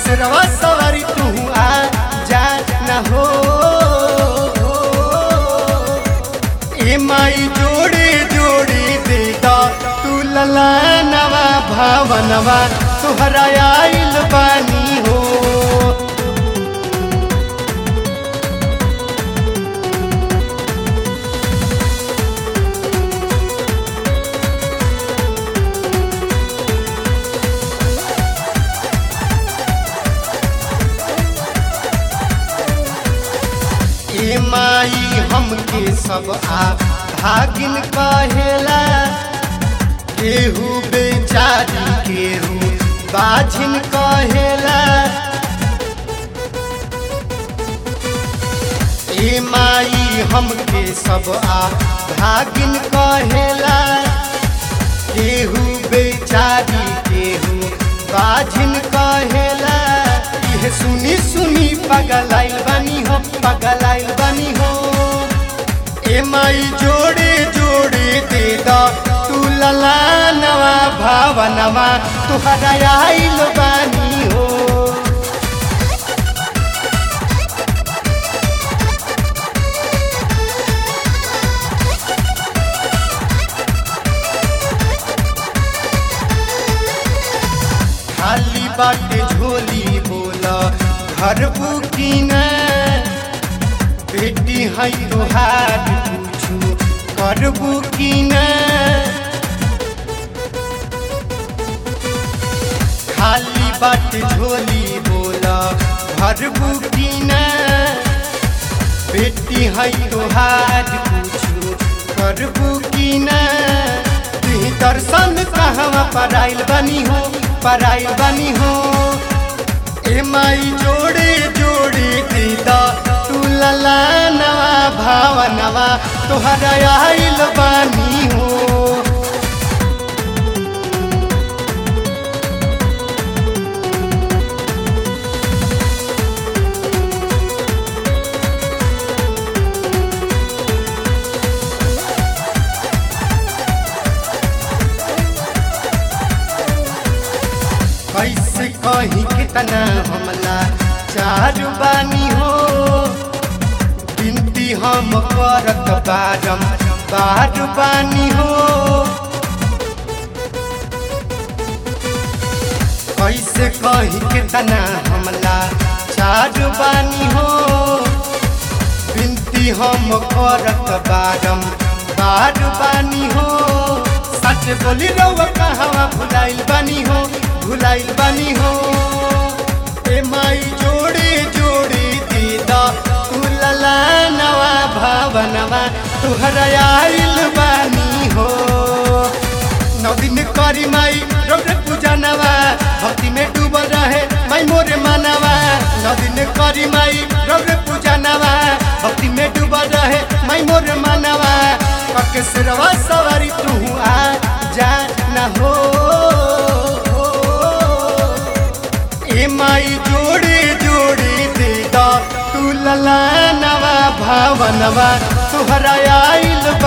सिरवा सवारी तू आ जा न हो ए माई जोड़े जोड़े दे दा तू लला नवा भावनवा तुहरा आइल बानी हो ए माई हमके सब आ भागिन कहेला केहू बेचारी केहू बाझिन कहेला ए माई हमके सब आ भागिन कहेला केहू बेचारी केहू बाझिन कहेला यह सुनी सुनी पगलाइल बनी हो पगलाइल बनी हो ए माई जोड़े जोड़े दे दा तू लला नवा भावनवा तुहरा आइल बानी हो खाली बाटे झोली बोला घर बुकिन बेटी है तोहार पूछू कर बुकिन खाली बाटे झोली बोला घर बुकिन बेटी है तोहार पूछू कर बुकिन तुही दर्शन कहवा पराइल बनी हो पराइल बनी हो ए माई जोड़े जोड़े दीदा तू लला नवा भावनवा तोहरा आइल बानी हो कैसे कहीं कितना हमला चार बानी हो बिनती हम करत बारम बार बानी हो कैसे कहीं कितना हमला चार बानी हो बिनती हम करत बारम बार बानी हो सच बोली रउआ कहवा भुलाइल बानी हो भुलाइल बानी हो ए माई जोड़े जोड़े दीदा तू लला नवा भावनवा तुहरा आइल बानी हो नौ दिन करी माई रोड पूजा नवा भक्ति में डूबल रहे माई मोरे मानवा नौ दिन करी माई रोड पूजा नवा भक्ति में डूबल रहे माई मोरे मानवा पक सिरवा सवारी तू आ जा न हो ए माई जोड़े जोड़े दे दा तू लला नवा भावनवा तुहरा आइल